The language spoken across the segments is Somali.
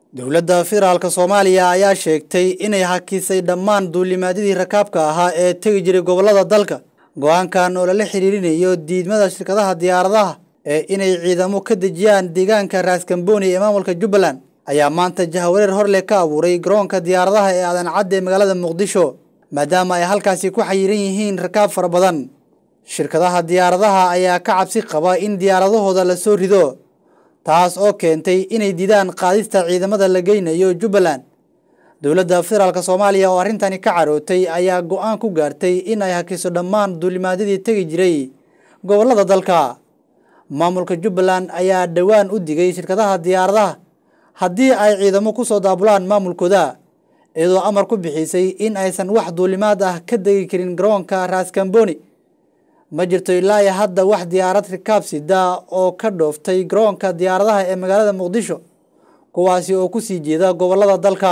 dowladda federaalka soomaaliya ayaa sheegtay inay hakisay dhammaan duulimaadyadii rakaabka ahaa ee tegi jiray gobollada dalka go-aankan oo lala xiriirinayo diidmada shirkadaha diyaaradaha ee inay ciidamo ka dejiyaan deegaanka raaskambooni ee maamulka jubbaland ayaa maanta jahawareer horleh ka abuuray garoonka diyaaradaha ee aadan cadde ee magaalada muqdisho maadaama ay halkaasi ku xayiran yihiin rakaab fara badan shirkadaha diyaaradaha ayaa ka cabsi qaba in diyaaradahooda la soo rido taas oo keentay inay didaan qaadista ciidamada la geynayo jubbaland dowladda federaalk soomaaliya oo arrintani ka carootay ayaa go-aan ku gaartay in ay hakiso dhammaan duulimaadyadii tegi jiray gobollada dalka maamulka jubbaland ayaa dhowaan u digay shirkadaha diyaaradaha haddii ay ciidamo ku soo daabulaan maamulkooda iyadoo amar ku bixisay in aysan wax duulimaad ah ka degi karin garoonka raaskambooni ma jirto ilaa iyo hadda wax diyaarad rikaab sida oo ka dhooftay garoonka diyaaradaha ee magaalada muqdisho kuwaasi oo ku sii jeeda gobollada dalka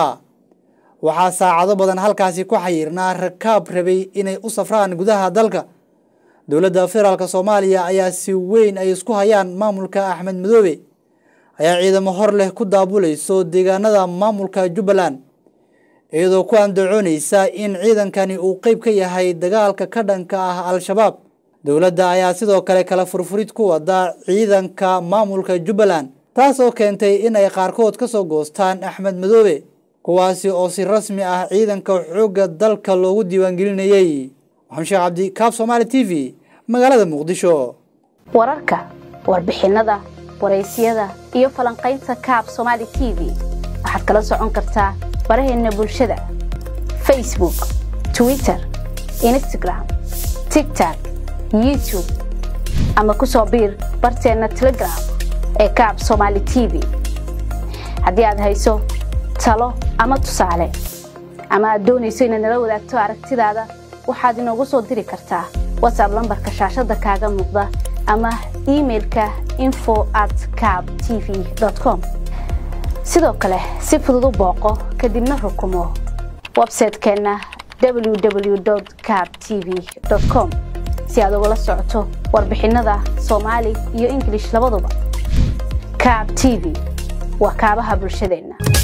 waxaa saacado badan halkaasi ku xayiirnaa rakaab rabay inay u safraan gudaha dalka dowladda federaalk soomaaliya ayaa si weyn ay isku hayaan maamulka axmed madoobe ayaa ciidamo hor leh ku daabulayso deegaanada maamulka jubbaland iyadoo ku andacoonaysa in ciidankani uu qeyb ka yahay dagaalka ka dhanka ah al-shabaab dowladda ayaa sidoo kale kala furfurid ku wada ciidanka maamulka jubbaland taas oo keentay in ay qaarkood ka soo goostaan axmed madoobe kuwaasi oo si rasmi ah ciidanka xoogga dalka loogu diiwaangelinayey maxamed sheekh cabdi kaab somaali t v magaalada muqdisho wararka warbixinada waraysyada iyo falanqaynta kaab somaali t v waxaad kala socon kartaa baraheena bulshada facebook twitter instagram tigtok youtube ama ku soo biir barteenna telegram ee kaab somaali t v haddii aad hayso talo ama tusaale ama aad doonayso inaad nala wadaagto aragtidaada waxaad inoogu soo diri kartaa watsab lambarka shaashadda kaaga muuqda ama imailka info at cab t v com sidoo kale si fudud u booqo kadibna rukumo websaytekeenna www cab t v com si aad ugala socoto warbixinada soomaali iyo ingilish labaduba cab t v waa kaabaha bulshadeenna